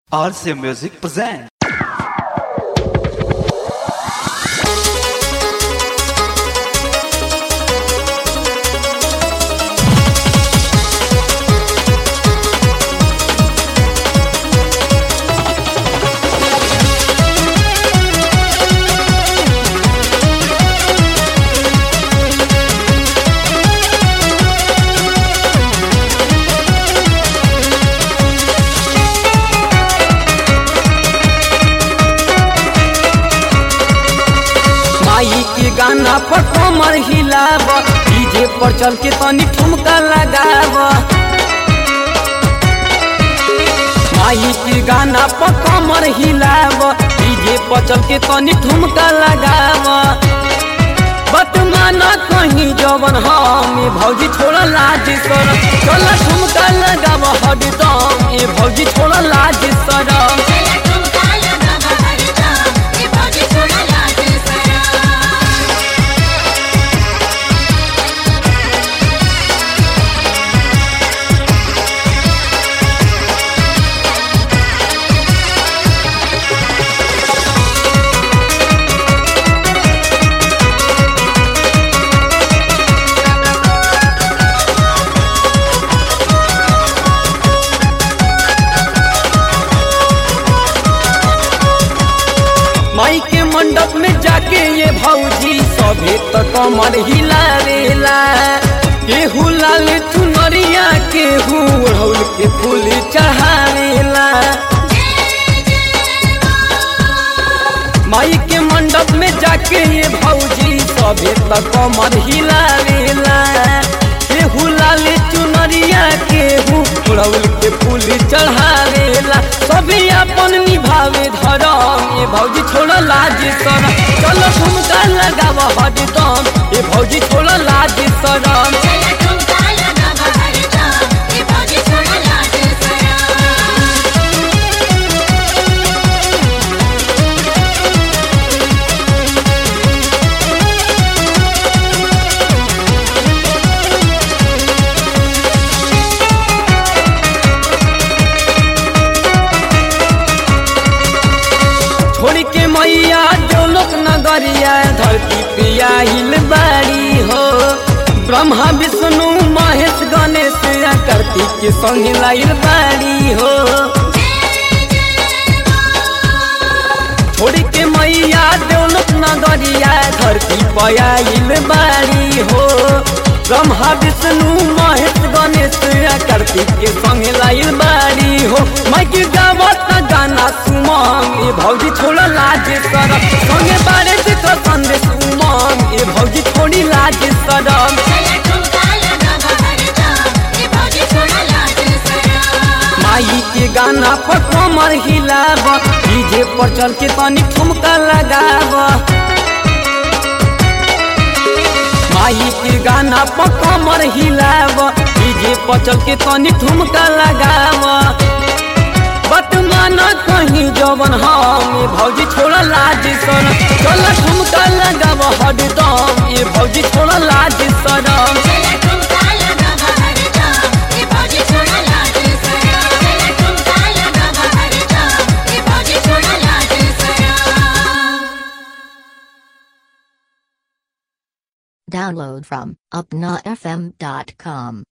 RCA Music presents. माई के गाना पर कमर हिलाव डीजे पर चल के तनी ठुमका लगाव माई के गाना पर कमर हिलाव डीजे पर चल के तनी ठुमका लगाव बतमाना कहीं जवन हम ए भौजी छोड़ा लाज सर चल ठुमका लगाव हरदम ए भौजी छोड़ा लाज सर चला ठुमका लगावा हरदम ए भौजी छोड़ा लाज सरा माई के मंडप में जाके ये भौजी सभे तो कमर हिलावेला केहू लाल चुनरिया केहू ओढ़ौल के फूल चढ़ावेला माई के मंडप में जाके ये भौजी सभे तो कमर हिलावेला केहू लाल चुनरिया केहू ओढ़ौल के फूल चढ़ावेला सभी अपन निभावे धरम ये भौजी छोड़ लाज शरम चलो ठुमका लगाव हरदम ये भौजी छोड़ लाज शरम चला ठुमका लगावा हरदम ए भौजी छोड़ा लाज सरा छोड़ के मैया जो लोक नगरिया धरती पिया हिल बाड़ी हो ब्रह्मा विष्णु महेश गणेश या कार्तिक के संग लाइल बाड़ी हो छोड़ के मैया देवलोक नगरिया धरती पयाइल बाड़ी हो ब्रह्मा विष्णु महेश गणेश या कार्तिक के संग लाइल बाड़ी हो मैं की गावत गाना सुमंग ए भौजी छोड़ लाज सरम संगे बारे जितो संदेश उमंग ए भौजी छोड़ी लाज सरम चला ठुमका लगावा हरदम ए भौजी छोड़ा लाज सरा माई के गाना पर कमर हिलाव डीजे पर चल के तनी ठुमका लगाव माई के गाना पर कमर हिलाव डीजे पर चल के तनी ठुमका लगाव बतमाना कहीं जवन हम ए भौजी छोड़ लाज सर चल ठुमका लगाव हरदम ए भौजी छोड़ लाज सरम चला ठुमका लगावा हरदम ए भौजी छोड़ा लाज सरा चला ठुमका लगावा हरदम ए भौजी छोड़ा लाज सरा Download from upnafm.com.